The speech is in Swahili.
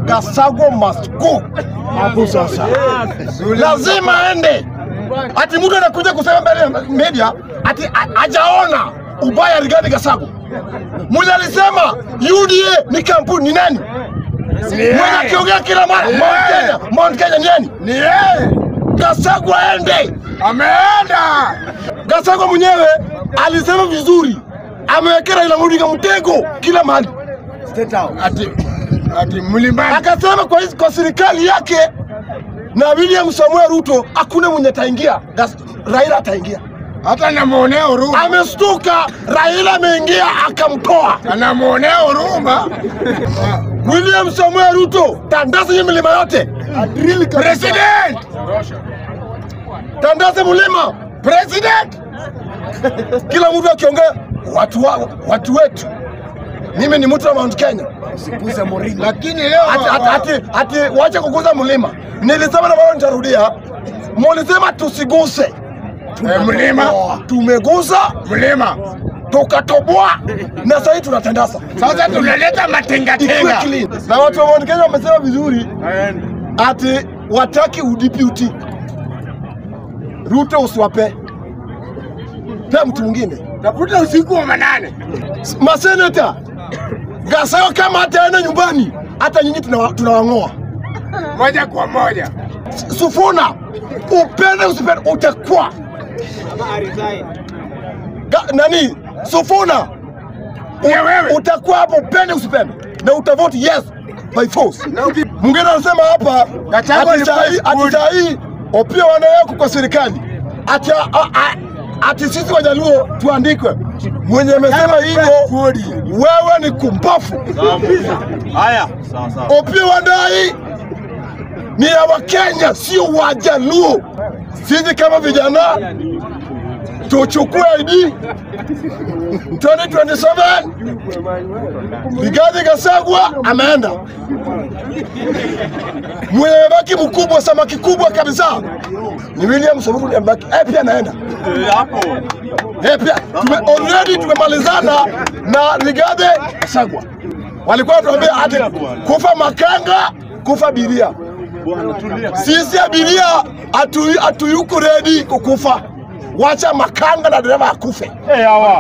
Gasago must go. Hapo sasa lazima aende. Ati mtu anakuja kusema mbele ya media ati a- hajaona ubaya Rigathi Gachagua. Mwenye alisema UDA ni kampuni ni nani? Mwenye akiongea kila mara Mount Kenya, Mount Kenya ni nani? Ni yeye Gachagua aende. ameenda. Gachagua mwenyewe alisema vizuri, amewekea Raila Odinga mtego kila mahali. Ati ati mlimani akasema kwa, hizi- kwa serikali yake na William Samuel Ruto hakuna mwenye ataingia, Gas- Raila ataingia. hata namwonea huruma, Amestuka, Raila ameingia akamtoa. anamwonea huruma William Samuel Ruto, tandaza hiyo milima yote, president, tandaza mlima, president. kila mtu akiongea watu, wa, watu wetu. Mimi ni mtu wa Mount Kenya, Lakini leo ati, ati, ati, ati wache kuguza mlima. Nilisema na bado nitarudia, mulisema tusiguse eh, mlima tumeguza mlima, tukatoboa na sasa hivi tunatandaza sasa tunaleta Ikuwe matengatenga clean. na watu wa Mount Kenya wamesema vizuri ati wataki udeputy Ruto usiwape pe mtu mwingine tafuta usiku wa manane. maseneta Gachagua kama hataenda nyumbani hata nyinyi tunawa- tunawang'oa moja kwa moja. Sufuna upende usipende utakuwa Ga- nani Sufuna Pia wewe utakuwa hapo upende usipende na utavote yes by force. Mwingine anasema hapa Gachagua ati saa hii- alikuwa ati saa hii Opiyo wana yako kwa serikali ati, a, a, ati sisi Wajaluo tuandikwe. Mwenye amesema hivyo wewe ni kumbafu. Haya, sawa sawa. Opiyo Wandayi ni ya Wakenya, sio Wajaluo. Sisi kama vijana tuchukue ID 2027 Rigathi Gachagua ameenda, mwenye amebaki mkubwa, samaki kubwa kabisa ni William Samoei amebaki, eh, pia anaenda Eh, Hapo. eh, pia tume, already tumemalizana na Rigathi Gachagua. Walikuwa wanatuambia ati kufa makanga, kufa biria. Bwana tulia. Sisi abiria hatu- hatuyuko ready kukufa, wacha makanga na dereva akufe. Eh, hawa.